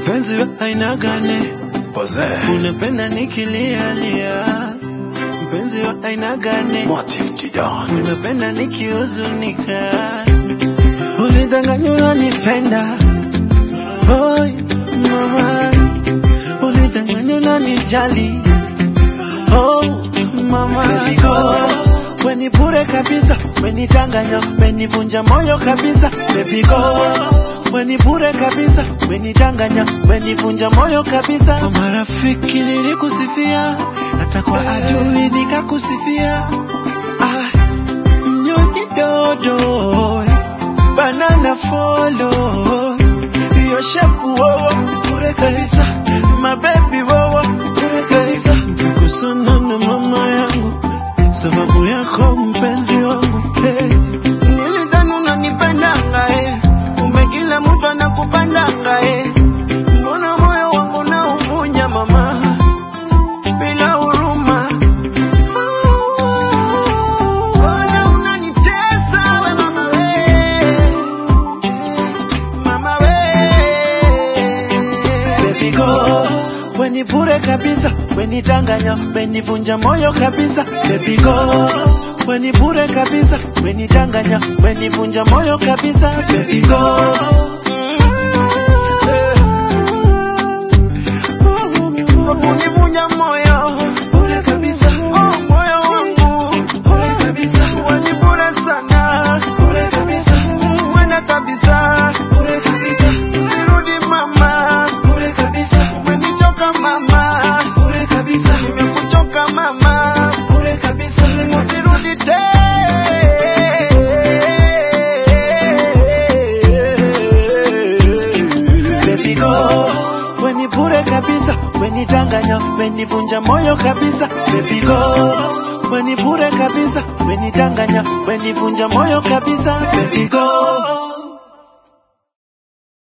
mpenzi wa aina gani? Pose. Unapenda nikilialia, mpenzi wa aina gani? Mwati Tijan. Unapenda nikihuzunika, ulidanganya unanipenda. Oi mama, ulidanganya unanijali. Oh mama, go weni bure kabisa, wenidanganya, wenivunja moyo kabisa. Baby go weni bure kabisa, wenidanganya, wenivunja moyo kabisa. Kwa marafiki nilikusifia, hata kwa adui nikakusifia. Ah, mnyonyi dodo, banana follow, hiyo shepu wowo bure kabisa, mabebi wowo bure kabisa. Nikusana na mama yangu sababu yako mpenzi wangu hey. Nilidhani unanipendanga eh. Kumbe kila mtu anakupendanga eh. Mbona moyo wangu nauvunja mama bila huruma Mbona unanitesa we mama we Mama we Baby go Weni bure kabisa Wenidanganya Wenivunja moyo kabisa Baby go Weni bure kabisa Wenidanganya Wenivunja moyo kabisa Baby go Kunivunja moyo bure kabisa oh, moyo wangu bure kabisa Weni bure sana bure kabisa Wena kabisa bure kabisa Usirudi mama bure kabisa Umenichoka mama bure kabisa Nimekuchoka mama bure kabisa Usirudi tena Baby go Weni bure kabisa Wenidanganya Wenivunja moyo kabisa Baby go Weni bure kabisa Wenidanganya Wenivunja moyo kabisa Baby go